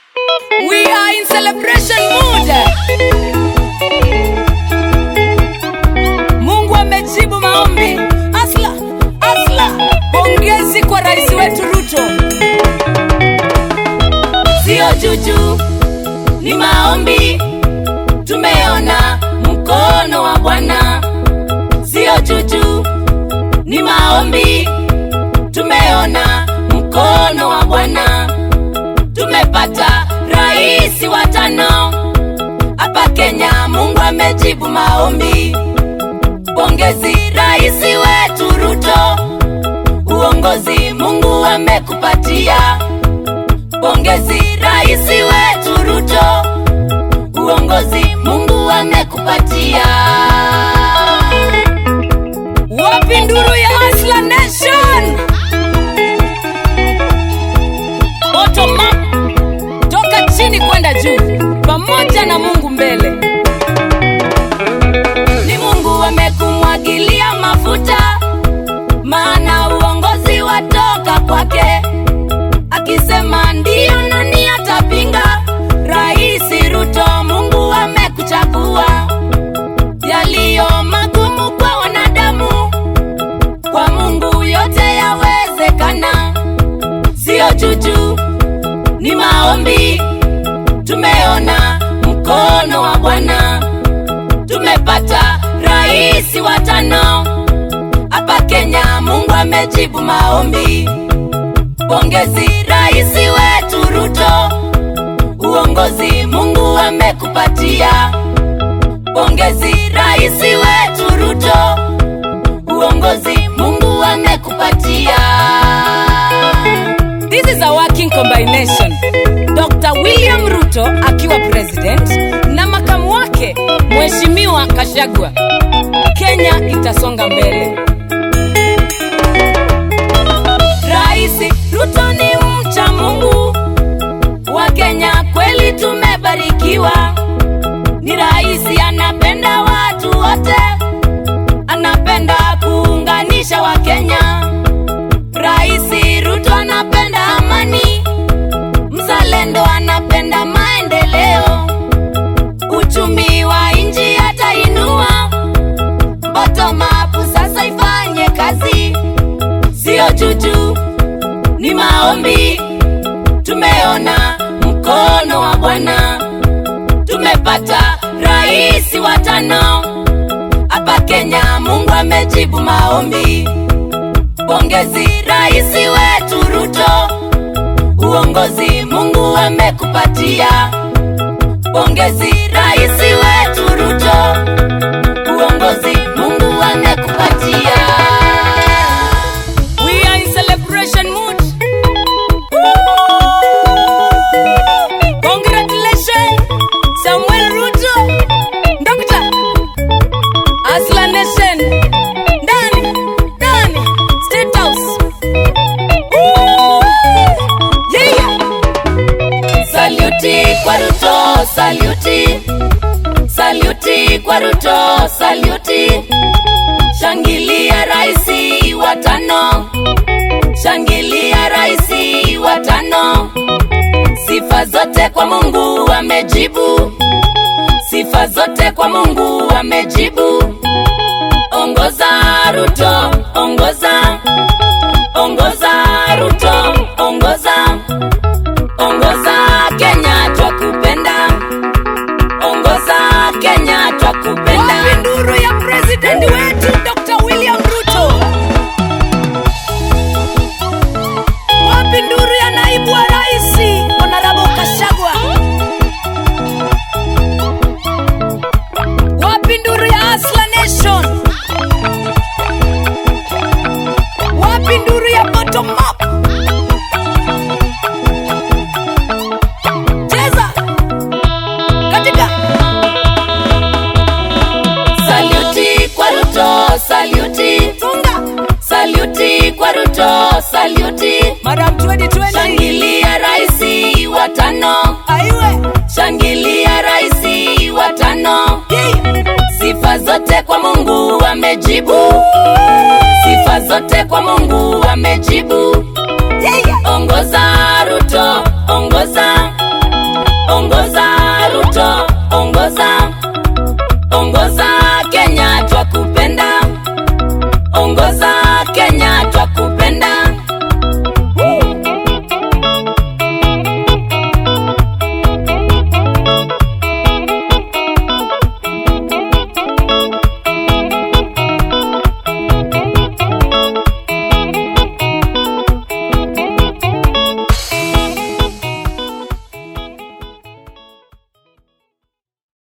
We are in celebration mood. Mungu amejibu maombi. Asla, asla. Pongezi kwa rais wetu Ruto. Sio juju, ni maombi. Tumeona mkono wa Bwana. Sio juju, ni maombi. Tumeona mkono wa Bwana. Tumepata rais wa tano hapa Kenya. Mungu amejibu maombi. Pongezi rais wetu Ruto, uongozi Mungu amekupatia. Pongezi rais wetu Ruto, uongozi Mungu amekupatia. Wapi nduru ya Asla Nation? Bottom up, toka chini kwenda juu, pamoja na Mungu mbele. Ni Mungu amekumwagilia mafuta, maana uongozi watoka kwake. Akisema ndiyo, nani atapinga? Rais Ruto, Mungu amekuchagua. Yaliyo magumu kwa wanadamu, kwa Mungu yote yawezekana. Sio juju, ni maombi. Tumeona mkono wa Bwana, tumepata rais wa tano hapa Kenya. Mungu amejibu maombi. Pongezi rais wetu Ruto, uongozi Mungu amekupatia. Pongezi rais wetu Ruto, uongozi Mungu amekupatia. This is a working combination. Dr. William Ruto akiwa president na makamu wake Mheshimiwa Kashagwa. Kenya itasonga mbele. Rais Ruto ni mcha Mungu wa Kenya, kweli tumebarikiwa. Ni rais anapenda watu wote, anapenda kuunganisha Wakenya. Rais Ruto anapenda amani, mzalendo anapenda maendeleo, uchumi wa nchi atainua. Bottom up sasa ifanye kazi, sio juju, ni maombi. Tumeona mkono wa Bwana, tumepata rais wa tano hapa Kenya. Mungu amejibu maombi. Pongezi rais wetu Ruto, uongozi Mungu amekupatia. Pongezi rais wetu Ruto, uongozi Mungu amekupatia. We are in celebration mood. Congratulations, Samuel Ruto, Dr. Asla Nation, ndani ndani State House. Woo! Yeah. Saluti kwa Ruto, saluti, saluti kwa Ruto, saluti. Shangilia raisi wa tano, shangilia raisi wa tano. Sifa zote kwa Mungu amejibu, sifa zote kwa Mungu amejibu. Ongoza Ruto, ongoza